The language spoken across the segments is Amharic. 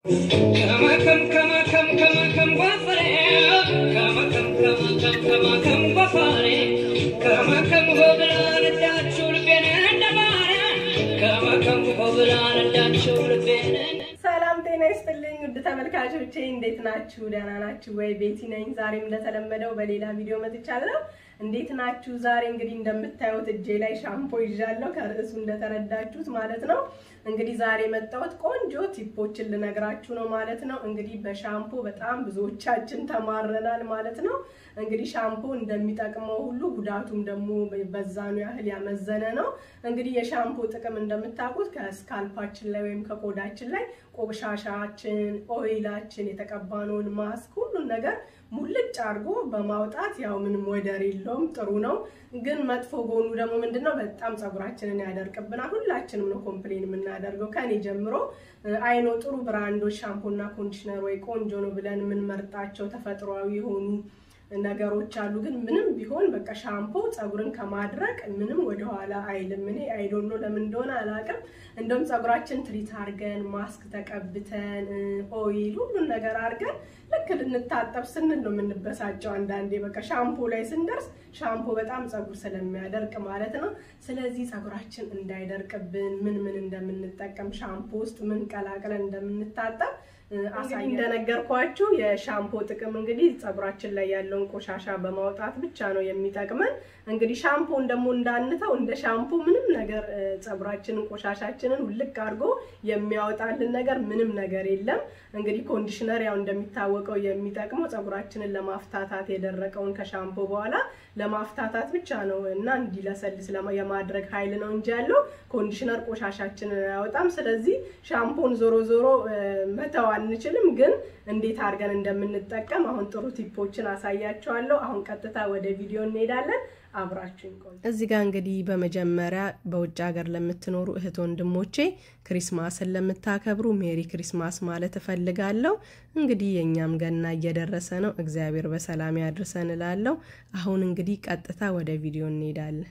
ከመከም ከመከም ከመከም ጓፈሬ ከመከም ከመከም ከመከም ጓፈሬ ከመከም ሆብላ ነዳችሁ ልቤን እንደማረ ከመከም ሆብላ ነዳችሁ ልቤን ሰላም ጤና ይስጥልኝ ውድ ተመልካቾቼ እንዴት ናችሁ? ደህና ናችሁ ወይ? ቤቲ ነኝ። ዛሬም እንደተለመደው በሌላ ቪዲዮ መጥቻለሁ። እንዴት ናችሁ? ዛሬ እንግዲህ እንደምታዩት እጄ ላይ ሻምፖ ይዣለሁ፣ ከርዕሱ እንደተረዳችሁት ማለት ነው። እንግዲህ ዛሬ የመጣሁት ቆንጆ ቲፖችን ልነግራችሁ ነው ማለት ነው። እንግዲህ በሻምፖ በጣም ብዙዎቻችን ተማረናል ማለት ነው። እንግዲህ ሻምፖ እንደሚጠቅመው ሁሉ ጉዳቱም ደግሞ በዛኑ ያህል ያመዘነ ነው። እንግዲህ የሻምፖ ጥቅም እንደምታውቁት ከስካልፓችን ላይ ወይም ከቆዳችን ላይ ቆሻሻችን፣ ኦይላችን፣ የተቀባነውን ማስክ ሁሉን ነገር ሙልጭ አድርጎ በማውጣት ያው ምንም ወደር የለውም፣ ጥሩ ነው። ግን መጥፎ ጎኑ ደግሞ ምንድን ነው? በጣም ፀጉራችንን ያደርቅብናል። ሁላችንም ነው ኮምፕሌን የምናደርገው ከኔ ጀምሮ። አይኖ ጥሩ ብራንዶች ሻምፖና ኮንዲሽነር ወይ ቆንጆ ነው ብለን የምንመርጣቸው ተፈጥሯዊ የሆኑ ነገሮች አሉ። ግን ምንም ቢሆን በቃ ሻምፖ ፀጉርን ከማድረቅ ምንም ወደኋላ አይልም። እኔ አይዶኖ ለምን እንደሆነ አላውቅም። እንደውም ፀጉራችን ትሪት አድርገን ማስክ ተቀብተን ኦይል ሁሉን ነገር አድርገን ልክ ልንታጠብ ስንል ነው የምንበሳጨው። አንዳንዴ በቃ ሻምፖ ላይ ስንደርስ ሻምፖ በጣም ፀጉር ስለሚያደርቅ ማለት ነው። ስለዚህ ፀጉራችን እንዳይደርቅብን ምን ምን እንደምንጠቀም ሻምፖ ውስጥ ምን ቀላቅለን እንደምንታጠብ እንግዲህ እንደነገርኳችሁ የሻምፖ ጥቅም እንግዲህ ፀጉራችን ላይ ያለውን ቆሻሻ በማውጣት ብቻ ነው የሚጠቅመን። እንግዲህ ሻምፖን ደግሞ እንዳንተው እንደ ሻምፖ ምንም ነገር ፀጉራችንን ቆሻሻችንን ውልቅ አድርጎ የሚያወጣልን ነገር ምንም ነገር የለም። እንግዲህ ኮንዲሽነር ያው እንደሚታወቀው የሚጠቅመው ፀጉራችንን ለማፍታታት የደረቀውን ከሻምፖ በኋላ ለማፍታታት ብቻ ነው እና እንዲለሰልስ የማድረግ ኃይል ነው እንጂ ያለው ኮንዲሽነር ቆሻሻችንን አያወጣም። ስለዚህ ሻምፖን ዞሮ ዞሮ መተው አንችልም፣ ግን እንዴት አድርገን እንደምንጠቀም አሁን ጥሩ ቲፖችን አሳያቸዋለሁ። አሁን ቀጥታ ወደ ቪዲዮ እንሄዳለን። አብራችሁን ቆዩ። እዚህ ጋር እንግዲህ በመጀመሪያ በውጭ ሀገር ለምትኖሩ እህት ወንድሞቼ ክሪስማስን ለምታከብሩ ሜሪ ክሪስማስ ማለት እፈልጋለሁ። እንግዲህ የእኛም ገና እየደረሰ ነው። እግዚአብሔር በሰላም ያድርሰን እላለሁ። አሁን እንግዲህ ቀጥታ ወደ ቪዲዮ እንሄዳለን።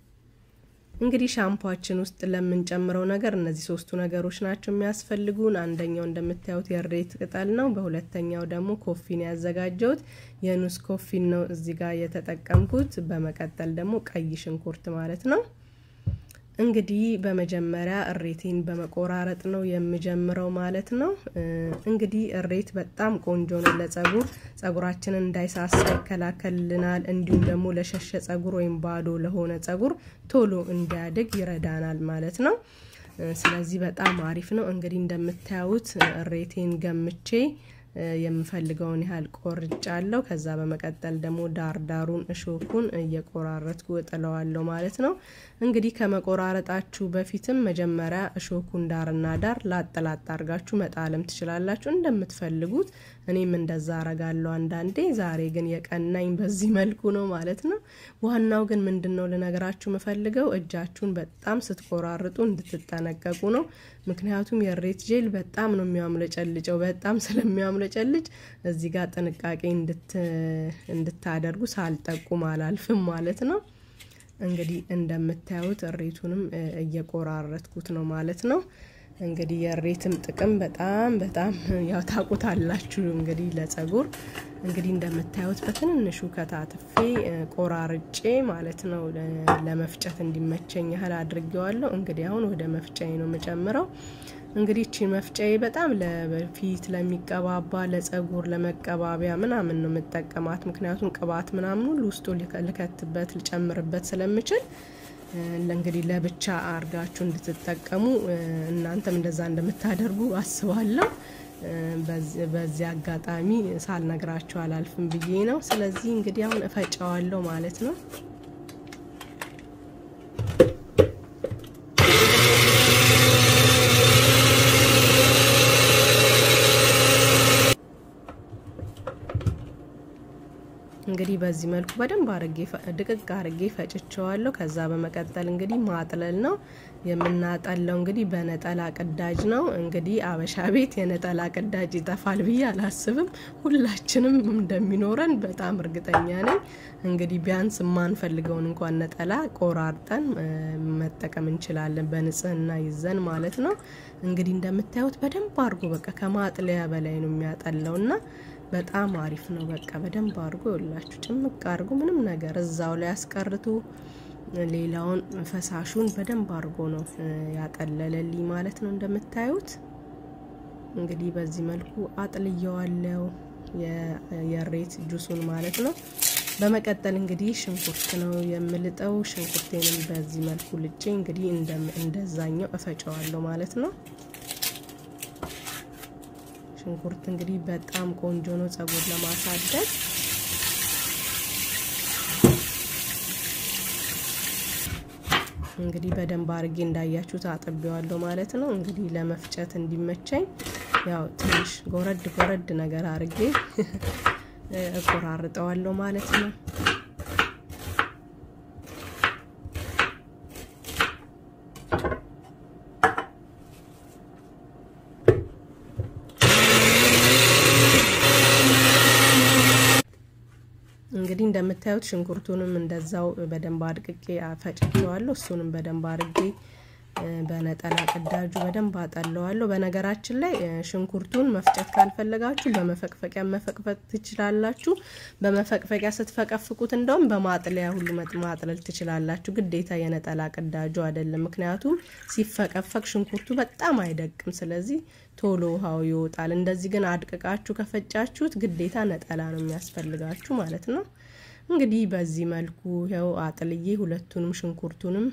እንግዲህ ሻምፖችን ውስጥ ለምንጨምረው ነገር እነዚህ ሶስቱ ነገሮች ናቸው የሚያስፈልጉን። አንደኛው እንደምታዩት የሬት ቅጠል ነው። በሁለተኛው ደግሞ ኮፊን ያዘጋጀሁት የኑስ ኮፊን ነው እዚህ ጋር የተጠቀምኩት። በመቀጠል ደግሞ ቀይ ሽንኩርት ማለት ነው። እንግዲህ በመጀመሪያ እሬቴን በመቆራረጥ ነው የምጀምረው ማለት ነው። እንግዲህ እሬት በጣም ቆንጆ ነው ለጸጉር፣ ጸጉራችንን እንዳይሳሳ ይከላከልልናል። እንዲሁም ደግሞ ለሸሸ ጸጉር ወይም ባዶ ለሆነ ጸጉር ቶሎ እንዲያድግ ይረዳናል ማለት ነው። ስለዚህ በጣም አሪፍ ነው። እንግዲህ እንደምታዩት እሬቴን ገምቼ የምፈልገውን ያህል ቆርጫለሁ። ከዛ በመቀጠል ደግሞ ዳርዳሩን እሾኩን እየቆራረጥኩ እጥለዋለሁ ማለት ነው። እንግዲህ ከመቆራረጣችሁ በፊትም መጀመሪያ እሾኩን ዳርና ዳር ላጥ ላጥ አድርጋችሁ መጣለም ትችላላችሁ እንደምትፈልጉት። እኔም እንደዛ አረጋለሁ አንዳንዴ። ዛሬ ግን የቀናኝ በዚህ መልኩ ነው ማለት ነው። ዋናው ግን ምንድን ነው ልነግራችሁ የምፈልገው እጃችሁን በጣም ስትቆራርጡ እንድትጠነቀቁ ነው። ምክንያቱም የሬት ጄል በጣም ነው የሚያምለጨልጨው። በጣም ስለሚያምለጨልጭ እዚህ ጋር ጥንቃቄ እንድታደርጉ ሳልጠቁም አላልፍም ማለት ነው። እንግዲህ እንደምታዩት እሬቱንም እየቆራረጥኩት ነው ማለት ነው። እንግዲህ የሬትም ጥቅም በጣም በጣም ያው ታውቁታላችሁ። እንግዲህ ለጸጉር እንግዲህ እንደምታዩት በትንንሹ ከታትፌ ቆራርጬ ማለት ነው ለመፍጨት እንዲመቸኝ ያህል አድርጌዋለሁ። እንግዲህ አሁን ወደ መፍጫዬ ነው የምጨምረው። እንግዲህ እቺ መፍጫዬ በጣም ለፊት ለሚቀባባ ለጸጉር ለመቀባቢያ ምናምን ነው የምጠቀማት። ምክንያቱም ቅባት ምናምን ሁሉ ውስጡ ልከትበት ልጨምርበት ስለምችል እንግዲህ ለብቻ አርጋችሁ እንድትጠቀሙ እናንተም እንደዛ እንደምታደርጉ አስባለሁ። በዚህ አጋጣሚ ሳልነግራችሁ አላልፍም ብዬ ነው። ስለዚህ እንግዲህ አሁን እፈጨዋለሁ ማለት ነው። እንግዲህ በዚህ መልኩ በደንብ አርጌ ድቅቅ አርጌ ፈጭቸዋለሁ። ከዛ በመቀጠል እንግዲህ ማጥለል ነው የምናጠለው። እንግዲህ በነጠላ ቅዳጅ ነው። እንግዲህ አበሻ ቤት የነጠላ ቅዳጅ ይጠፋል ብዬ አላስብም። ሁላችንም እንደሚኖረን በጣም እርግጠኛ ነኝ። እንግዲህ ቢያንስ የማንፈልገውን እንኳን ነጠላ ቆራርጠን መጠቀም እንችላለን፣ በንጽህና ይዘን ማለት ነው። እንግዲህ እንደምታዩት በደንብ አድርጎ በቃ ከማጥለያ በላይ ነው የሚያጠላው እና በጣም አሪፍ ነው። በቃ በደንብ አድርጎ ይላችሁ ጭምቅ አድርጎ ምንም ነገር እዛው ላይ አስቀርቶ ሌላውን ፈሳሹን በደንብ አድርጎ ነው ያጠለለልኝ ማለት ነው። እንደምታዩት እንግዲህ በዚህ መልኩ አጥልየዋለው የሬት ጁሱን ማለት ነው። በመቀጠል እንግዲህ ሽንኩርት ነው የምልጠው። ሽንኩርቴንም በዚህ መልኩ ልጬ እንግዲህ እንደዛኛው እፈጨዋለሁ ማለት ነው። ሽንኩርት እንግዲህ በጣም ቆንጆ ነው ጸጉር ለማሳደግ። እንግዲህ በደንብ አርጌ እንዳያችሁት አጥቤዋለሁ ማለት ነው። እንግዲህ ለመፍጨት እንዲመቸኝ ያው ትንሽ ጎረድ ጎረድ ነገር አርጌ እቆራርጠዋለሁ ማለት ነው። እንግዲህ እንደምታዩት ሽንኩርቱንም እንደዛው በደንብ አድቅቄ ፈጭቸዋለሁ። እሱንም በደንብ አድርጌ በነጠላ ቅዳጁ በደንብ አጠለዋለሁ። በነገራችን ላይ ሽንኩርቱን መፍጨት ካልፈለጋችሁ በመፈቅፈቂያ መፈቅፈቅ ትችላላችሁ። በመፈቅፈቂያ ስትፈቀፍቁት እንደውም በማጥለያ ሁሉ ማጥለል ትችላላችሁ። ግዴታ የነጠላ ቅዳጁ አይደለም። ምክንያቱም ሲፈቀፈቅ ሽንኩርቱ በጣም አይደቅም። ስለዚህ ቶሎ ውሃው ይወጣል። እንደዚህ ግን አድቅቃችሁ ከፈጫችሁት ግዴታ ነጠላ ነው የሚያስፈልጋችሁ ማለት ነው። እንግዲህ በዚህ መልኩ ይኸው አጥልዬ ሁለቱንም ሽንኩርቱንም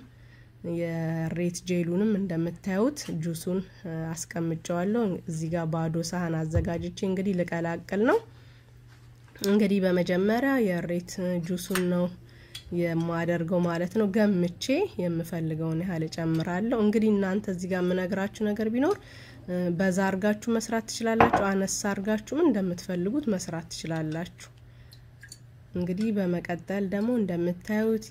የሬት ጄሉንም እንደምታዩት ጁሱን አስቀምጨዋለሁ። እዚህ ጋር ባዶ ሳህን አዘጋጅቼ እንግዲህ ልቀላቅል ነው። እንግዲህ በመጀመሪያ የሬት ጁሱን ነው የማደርገው ማለት ነው። ገምቼ የምፈልገውን ያህል እጨምራለሁ። እንግዲህ እናንተ እዚህ ጋር የምነግራችሁ ነገር ቢኖር በዛ አርጋችሁ መስራት ትችላላችሁ። አነሳ አርጋችሁም እንደምትፈልጉት መስራት ትችላላችሁ። እንግዲህ በመቀጠል ደግሞ እንደምታዩት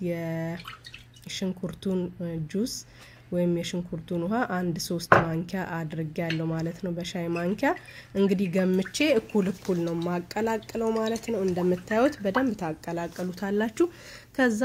የሽንኩርቱን ጁስ ወይም የሽንኩርቱን ውሃ አንድ ሶስት ማንኪያ አድርጌ ያለው ማለት ነው። በሻይ ማንኪያ እንግዲህ ገምቼ እኩል እኩል ነው ማቀላቅለው ማለት ነው። እንደምታዩት በደንብ ታቀላቀሉታላችሁ። ከዛ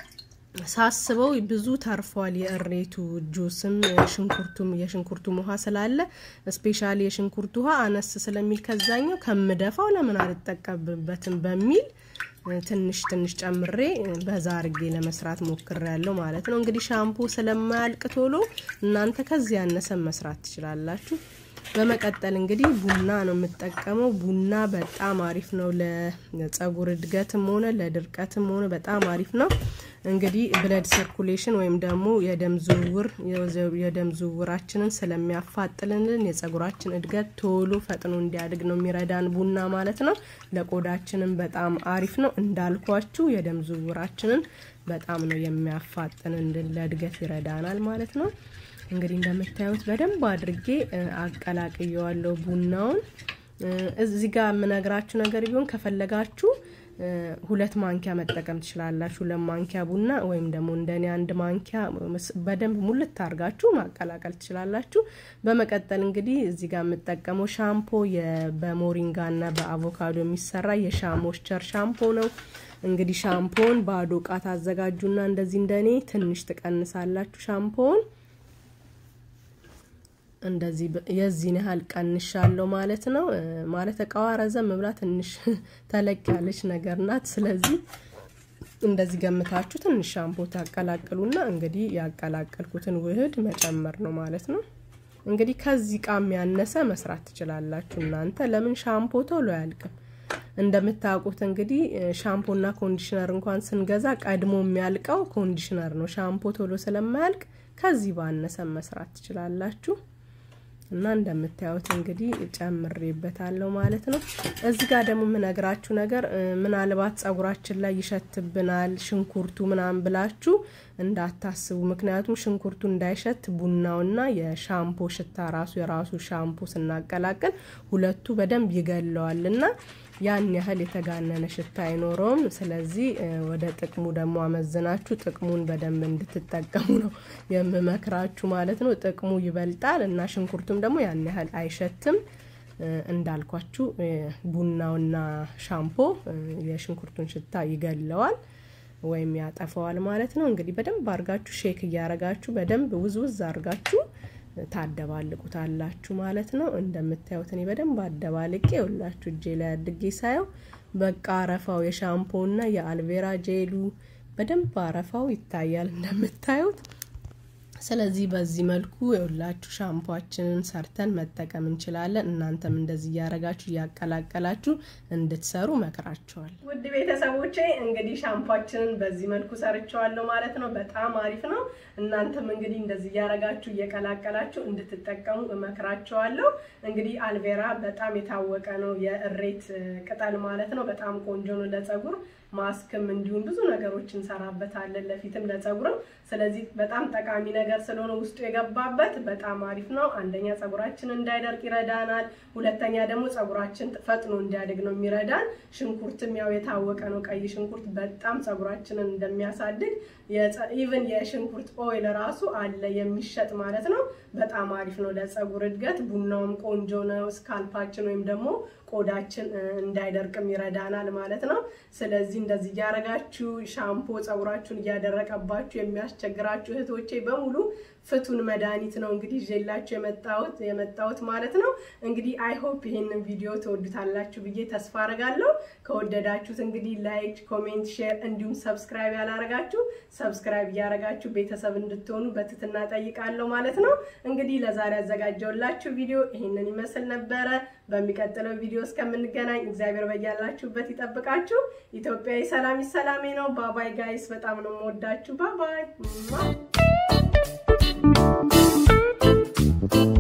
ሳስበው ብዙ ተርፏል። የእሬቱ ጁስም ሽንኩርቱም የሽንኩርቱም ውሃ ስላለ ስፔሻሊ የሽንኩርቱ ውሃ አነስ ስለሚል ከዛኛው ከምደፋው ለምን አልጠቀምበትም በሚል ትንሽ ትንሽ ጨምሬ በዛ አርጌ ለመስራት ሞክሬ ያለው ማለት ነው። እንግዲህ ሻምፖ ስለማያልቅ ቶሎ እናንተ ከዚህ ያነሰ መስራት ትችላላችሁ። በመቀጠል እንግዲህ ቡና ነው የምጠቀመው። ቡና በጣም አሪፍ ነው ለጸጉር እድገትም ሆነ ለድርቀትም ሆነ በጣም አሪፍ ነው። እንግዲህ ብለድ ሰርኩሌሽን ወይም ደግሞ የደም ዝውውር የደም ዝውውራችንን ስለሚያፋጥልልን የጸጉራችን እድገት ቶሎ ፈጥኖ እንዲያድግ ነው የሚረዳን ቡና ማለት ነው። ለቆዳችንም በጣም አሪፍ ነው። እንዳልኳችሁ የደም ዝውውራችንን በጣም ነው የሚያፋጥንልን፣ ለእድገት ይረዳናል ማለት ነው። እንግዲህ እንደምታዩት በደንብ አድርጌ አቀላቅየዋለሁ ቡናውን። እዚህ ጋር የምነግራችሁ ነገር ቢሆን ከፈለጋችሁ ሁለት ማንኪያ መጠቀም ትችላላችሁ። ሁለት ማንኪያ ቡና ወይም ደግሞ እንደኔ አንድ ማንኪያ በደንብ ሙልት አድርጋችሁ ማቀላቀል ትችላላችሁ። በመቀጠል እንግዲህ እዚህ ጋር የምጠቀመው ሻምፖ በሞሪንጋና በአቮካዶ የሚሰራ የሻሞስቸር ሻምፖ ነው። እንግዲህ ሻምፖን ባዶ እቃ ታዘጋጁና እንደዚህ እንደኔ ትንሽ ትቀንሳላችሁ ሻምፖውን እንደዚህ የዚህን ያህል ቀንሻለሁ ማለት ነው። ማለት እቃዋ ረዘም ብላ ትንሽ ተለቅ ያለች ነገር ናት። ስለዚህ እንደዚህ ገምታችሁ ትንሽ ሻምፖ ታቀላቅሉና እንግዲህ ያቀላቀልኩትን ውህድ መጨመር ነው ማለት ነው። እንግዲህ ከዚህ እቃም ያነሰ መስራት ትችላላችሁ እናንተ። ለምን ሻምፖ ቶሎ አያልቅም። እንደምታውቁት እንግዲህ ሻምፖና ኮንዲሽነር እንኳን ስንገዛ ቀድሞ የሚያልቀው ኮንዲሽነር ነው። ሻምፖ ቶሎ ስለማያልቅ ከዚህ ባነሰ መስራት ትችላላችሁ። እና እንደምታዩት እንግዲህ ጨምሬበታለሁ ማለት ነው። እዚህ ጋር ደግሞ የምነግራችሁ ነገር ምናልባት ጸጉራችን ላይ ይሸትብናል ሽንኩርቱ ምናምን ብላችሁ እንዳታስቡ። ምክንያቱም ሽንኩርቱ እንዳይሸት ቡናውና የሻምፖ ሽታ ራሱ የራሱ ሻምፖ ስናቀላቅል ሁለቱ በደንብ ይገለዋል እና ያን ያህል የተጋነነ ሽታ አይኖረውም። ስለዚህ ወደ ጥቅሙ ደግሞ አመዝናችሁ ጥቅሙን በደንብ እንድትጠቀሙ ነው የምመክራችሁ ማለት ነው። ጥቅሙ ይበልጣል እና ሽንኩርቱም ደግሞ ያን ያህል አይሸትም። እንዳልኳችሁ ቡናውና ሻምፖ የሽንኩርቱን ሽታ ይገለዋል ወይም ያጠፈዋል ማለት ነው። እንግዲህ በደንብ አርጋችሁ ሼክ እያረጋችሁ በደንብ ውዝውዝ አርጋችሁ ታደባልቁታላችሁ ማለት ነው። እንደምታዩት እኔ በደንብ አደባልቄ ሁላችሁ እጄ ላይ አድጌ ሳየው በቃ አረፋው የሻምፖና የአልቬራ ጄሉ በደንብ አረፋው ይታያል እንደምታዩት። ስለዚህ በዚህ መልኩ የሁላችሁ ሻምፖችንን ሰርተን መጠቀም እንችላለን። እናንተም እንደዚህ እያረጋችሁ እያቀላቀላችሁ እንድትሰሩ መክራችኋል። ውድ ቤተሰቦቼ እንግዲህ ሻምፖችንን በዚህ መልኩ ሰርቸዋለሁ ማለት ነው። በጣም አሪፍ ነው። እናንተም እንግዲህ እንደዚህ እያረጋችሁ እየቀላቀላችሁ እንድትጠቀሙ እመክራችኋለሁ። እንግዲህ አልቬራ በጣም የታወቀ ነው፣ የእሬት ቅጠል ማለት ነው። በጣም ቆንጆ ነው ለጸጉር ማስክም እንዲሁም ብዙ ነገሮች እንሰራበታለን ለፊትም ለጸጉርም። ስለዚህ በጣም ጠቃሚ ነገር ስለሆነ ውስጡ የገባበት በጣም አሪፍ ነው። አንደኛ ጸጉራችን እንዳይደርቅ ይረዳናል። ሁለተኛ ደግሞ ጸጉራችን ፈጥኖ እንዲያድግ ነው የሚረዳን። ሽንኩርትም ያው የታወቀ ነው። ቀይ ሽንኩርት በጣም ጸጉራችንን እንደሚያሳድግ ኢቨን የሽንኩርት ኦይል ራሱ አለ የሚሸጥ ማለት ነው። በጣም አሪፍ ነው ለጸጉር እድገት። ቡናውም ቆንጆ ነው። ስካልፓችን ወይም ደግሞ ቆዳችን እንዳይደርቅም ይረዳናል ማለት ነው። ስለዚህ እንደዚህ እያደረጋችሁ ሻምፖ ጸጉራችሁን እያደረቀባችሁ የሚያስቸግራችሁ እህቶቼ በሙሉ ፍቱን መድኃኒት ነው እንግዲህ ይዤላችሁ የመጣሁት የመጣሁት ማለት ነው። እንግዲህ አይ ሆፕ ይሄንን ቪዲዮ ተወዱታላችሁ ብዬ ተስፋ አረጋለሁ። ከወደዳችሁት እንግዲህ ላይክ፣ ኮሜንት፣ ሼር እንዲሁም ሰብስክራይብ ያላረጋችሁ ሰብስክራይብ እያረጋችሁ ቤተሰብ እንድትሆኑ በትህትና ጠይቃለሁ ማለት ነው። እንግዲህ ለዛሬ ያዘጋጀውላችሁ ቪዲዮ ይሄንን ይመስል ነበረ። በሚቀጥለው ቪዲዮ እስከምንገናኝ እግዚአብሔር በያላችሁበት ይጠብቃችሁ። ኢትዮጵያዊ ሰላም ሰላሜ ነው። ባባይ ጋይስ፣ በጣም ነው የምወዳችሁ። ባባይ